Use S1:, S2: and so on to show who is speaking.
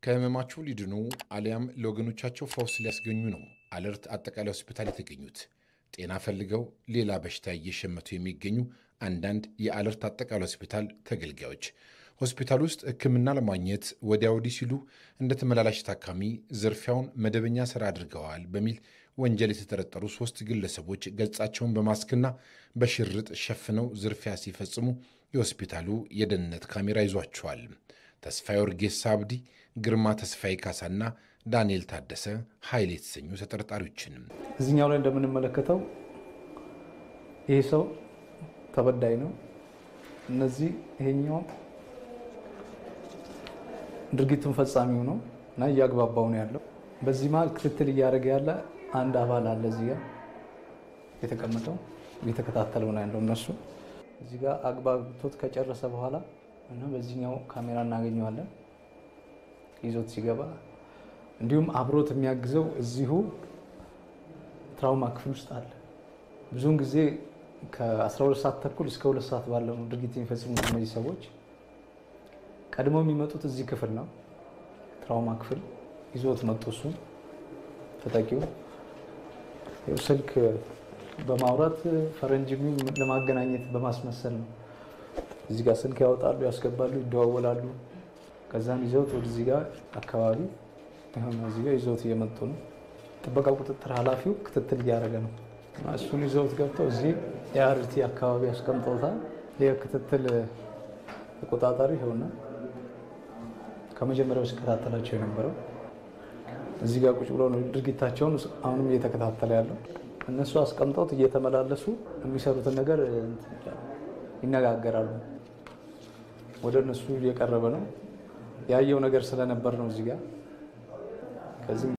S1: ከህመማቸው ሊድኑ አሊያም ለወገኖቻቸው ፈውስ ሊያስገኙ ነው አለርት አጠቃላይ ሆስፒታል የተገኙት። ጤና ፈልገው ሌላ በሽታ እየሸመቱ የሚገኙ አንዳንድ የአለርት አጠቃላይ ሆስፒታል ተገልጋዮች ሆስፒታል ውስጥ ሕክምና ለማግኘት ወዲያ ወዲህ ሲሉ እንደ ተመላላሽ ታካሚ ዝርፊያውን መደበኛ ስራ አድርገዋል በሚል ወንጀል የተጠረጠሩ ሶስት ግለሰቦች ገጻቸውን በማስክና በሽርጥ ሸፍነው ዝርፊያ ሲፈጽሙ የሆስፒታሉ የደህንነት ካሜራ ይዟቸዋል። ተስፋዬ ወርጌሳ አብዲ፣ ግርማ ተስፋዬ ካሳና ዳንኤል ታደሰ ኃይል የተሰኙ ተጠርጣሪዎችንም
S2: እዚህኛው ላይ እንደምንመለከተው ይህ ሰው ተበዳይ ነው። እነዚህ ይሄኛው ድርጊቱን ፈጻሚው ነው እና እያግባባው ነው ያለው። በዚህ መሀል ክትትል እያደረገ ያለ አንድ አባል አለ እዚህ ጋር የተቀመጠው እየተከታተለው ነው ያለው። እነሱ እዚህ ጋር አግባብቶት ከጨረሰ በኋላ እና በዚህኛው ካሜራ እናገኘዋለን ይዞት ሲገባ፣ እንዲሁም አብሮት የሚያግዘው እዚሁ ትራውማ ክፍል ውስጥ አለ። ብዙውን ጊዜ ከ12 ሰዓት ተኩል እስከ ሁለት ሰዓት ባለው ነው ድርጊት የሚፈጽሙት እነዚህ ሰዎች። ቀድመው የሚመጡት እዚህ ክፍል ነው፣ ትራውማ ክፍል ይዞት መጡ። እሱ ተጠቂው ስልክ በማውራት ፈረንጅ ለማገናኘት በማስመሰል ነው። እዚህ ጋር ስልክ ያወጣሉ፣ ያስገባሉ፣ ይደዋወላሉ። ከዛም ይዘውት ወደዚህ ጋር አካባቢ እዚህ ጋር ይዘውት እየመጡ ነው። ጥበቃ ቁጥጥር ኃላፊው ክትትል እያደረገ ነው። እሱን ይዘውት ገብተው እዚህ የአርቲ አካባቢ ያስቀምጠውታል። ይህ ክትትል ተቆጣጣሪ ይኸውና ከመጀመሪያው ሲከታተላቸው የነበረው እዚህ ጋር ቁጭ ብሎ ነው ድርጊታቸውን አሁንም እየተከታተለ ያለው። እነሱ አስቀምጠውት እየተመላለሱ የሚሰሩትን ነገር ይነጋገራሉ። ወደ እነሱ እየቀረበ ነው። ያየው ነገር ስለነበር ነው እዚህ ጋር ከዚህ